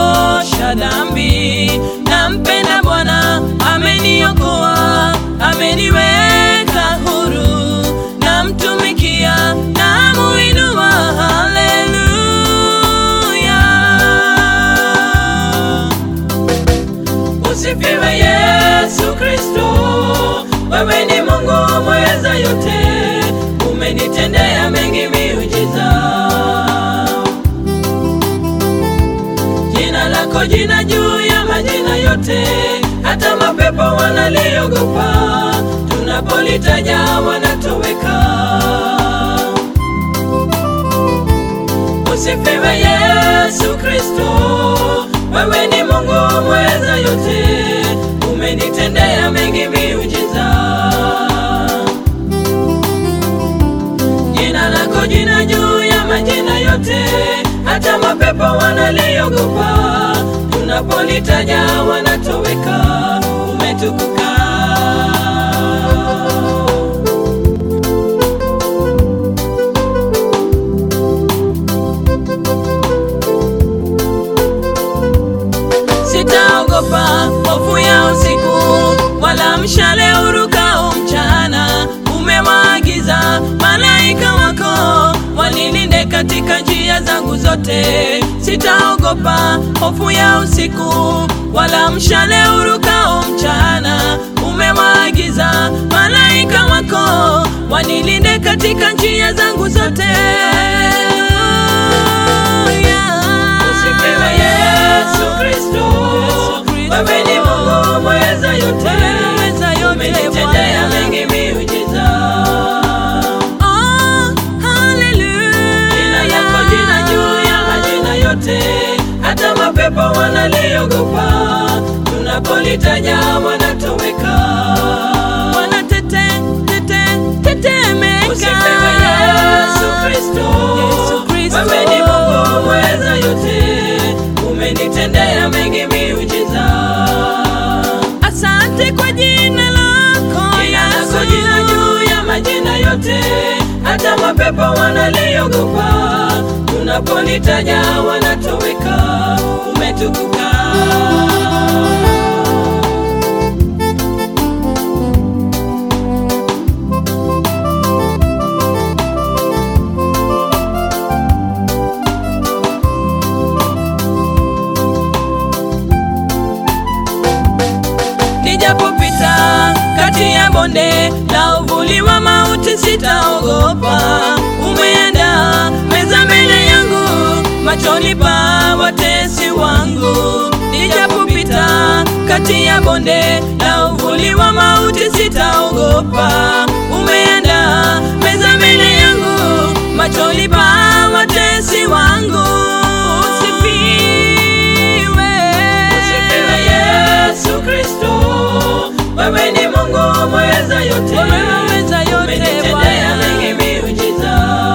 ameniosha dhambi. Nampenda Bwana, ameniokoa, ameniweka huru. Namtumikia, namuinua, haleluya. Usifiwe Yesu Kristo, wewe ni Mungu mweza yote, umenitendea mengi miujiza. Jina lako jina juu ya majina yote, hata mapepo wanaliogopa, tunapolitaja wanatoweka. Usifiwe Yesu Kristo, wewe ni Mungu mweza yote, umenitendea mengi miujiza. Jina lako jina juu ya majina yote, hata mapepo wanaliogopa, tunapolitaja wanatoweka. Umetukuka. Sitaogopa hofu ya usiku, wala mshale urukao mchana. Umewaagiza malaika wako wanilinde katika njia zangu zote. Sitaogopa hofu ya usiku, wala mshale urukao mchana. Umewaagiza malaika wako wanilinde katika njia zangu zote. Usifiwe Yesu Kristo, wewe ni Mungu mweza yote, umenitendea mengi miujiza. Jina lako jina juu ya majina yote, hata mapepo wanaliogopa, tunapolitaja wanatoweka. Usifiwe Yesu Kristo, wewe ni Mungu mweza yote, umenitendea mengi miujiza. Asante kwa jina lako Jina lako Yesu. jina juu ya majina yote, hata mapepo wanaliogopa, tunapolitaja wanatoweka. Umetukuka. Nijapopita kati ya bonde la uvuli wa mauti, sitaogopa. Umeandaa meza mbele yangu, machoni pa watesi wangu. Nijapopita kati ya bonde la uvuli wa mauti, sitaogopa. Umeandaa meza mbele yangu, machoni pa watesi wangu. Usifiwe. Usifiwe Yesu Kristo, wewe ni Mungu mweza yote, Mweza yote, umenitendea Bwana. mengi miujiza.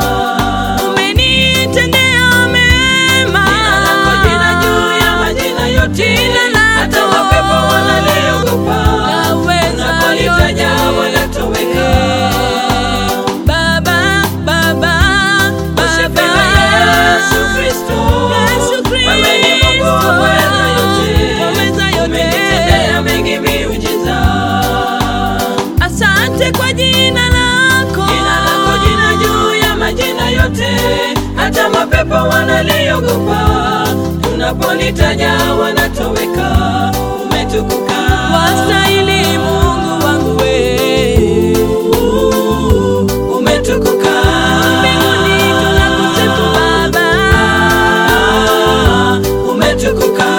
Umenitendea mema. Jina lako jina juu ya majina yote, Jina lako. hata mapepo wanaliogopa, Laweza tunapolitaja yote. wanatoweka. Baba, Baba, Usifiwe Baba. Yesu Kristo, Yesu Kristo. wewe ni Mungu mweza yote, Mweza yote. umenitendea mengi miujiza. Asante kwa jina lako. Jina lako jina juu ya majina yote, hata mapepo wanaliogopa, tunapolitaja wanatoweka. Umetukuka. Wastahili Mungu wangu we. Umetukuka. Mbinguni tunakusifu Baba. Umetukuka.